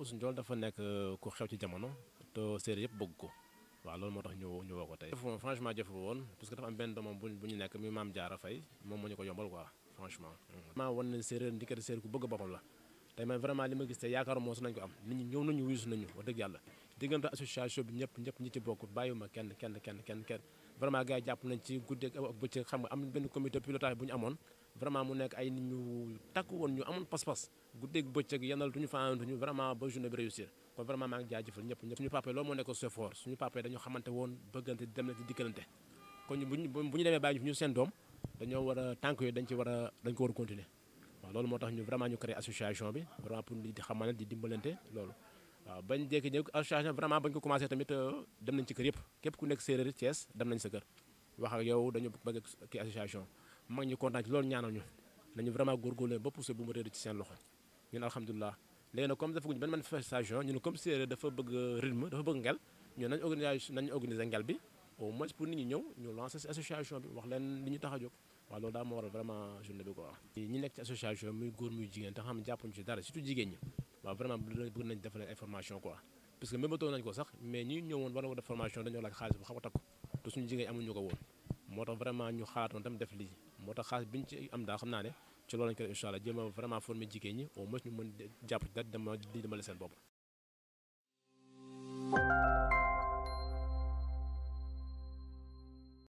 Youssou Ndiol dafa nekk ku xew ci jamono te séeréer yëpp bëgg ko waaw loolu moo tax ñu ñu woo ko tey. franchement jafe woon parce que dafa am benn doomam bu bu ñu nekk mi maam Jaara Fay moom moo ñu ko yombal quoi franchement. maa wan ne séeréer ndikati séeréer ku bëgg boppam la tey man vraiment li ma gis te yaakaar moo su nañ ko am nit ñi ñëw nañu wuyu nañu wax dëgg yàlla diggante association bi ñëpp ñëpp ñi ci bokk bàyyiwuma kenn kenn kenn kenn kenn vraiment gars yi jàpp nañ ci guddeeg ak bëccëg xam nga am benn comité pilotage bu ñu amoon vraiment mu nekk ay nit ñu takku woon ñu amoon pas-pas guddeeg bëccëg yendal tuñu faantuñu vraiment ba journée bi réussir kon vraiment maa ngi jaajëfal ñëpp ñëpp suñu papa loolu moo nekk so fort suñu papa dañu xamante woon bëggante dem na di dikkalante kon bu ñu bu ñu demee bàyyi ñu seen doom dañoo war a tànk yooyu dañ ci war a dañ ko war a continuer waaw loolu moo tax ñu vraiment ñu créé association bi vraiment pour di xamante di dimbalante loolu waaw bañ jékki ñëw association vraiment bañ ko commencé tamit dem nañ ci kër yëpp képp ku nekk séeréer Thiès dem nañ sa kër wax ak yow dañu bëgg kii association mag ñu kontaan ci loolu ñaanal ñu nañu vraiment góorgóorlu ba poussé bu mu réer ci seen loxo ñun alhamdulilah léegi nag comme dafa guñ benn manifestation ñu ne comme séeréer dafa bëgg rythme dafa bëgg ngel ñun nañ organiser nañ organiser ngel bi au moins pour nit ñi ñëw ñu lancer association bi wax leen li ñu tax a jóg waaw loolu daal moo waral vraiment journée bi quoi ñi nekk ci association muy góor muy jigéen te xam ne jàppuñu ci dara surtout jigéen ñi waaw vraiment bëgg nañ def leen information quoi parce que mébatoo nañ ko sax mais ñi ñëwoon war a def formation dañoo laaj xaalis bu xaw a takku te suñu jigéen amuñu ko woon moo tax vraiment ñu xalaatoon tam def lii moo tax xaalis bi ñu ci am daal xam naa ne ci loolu lañ ko def incha allah jéem a vraiment former jigéen ñi au moins ñu mën jàpp ci dara dama di demale seen bopp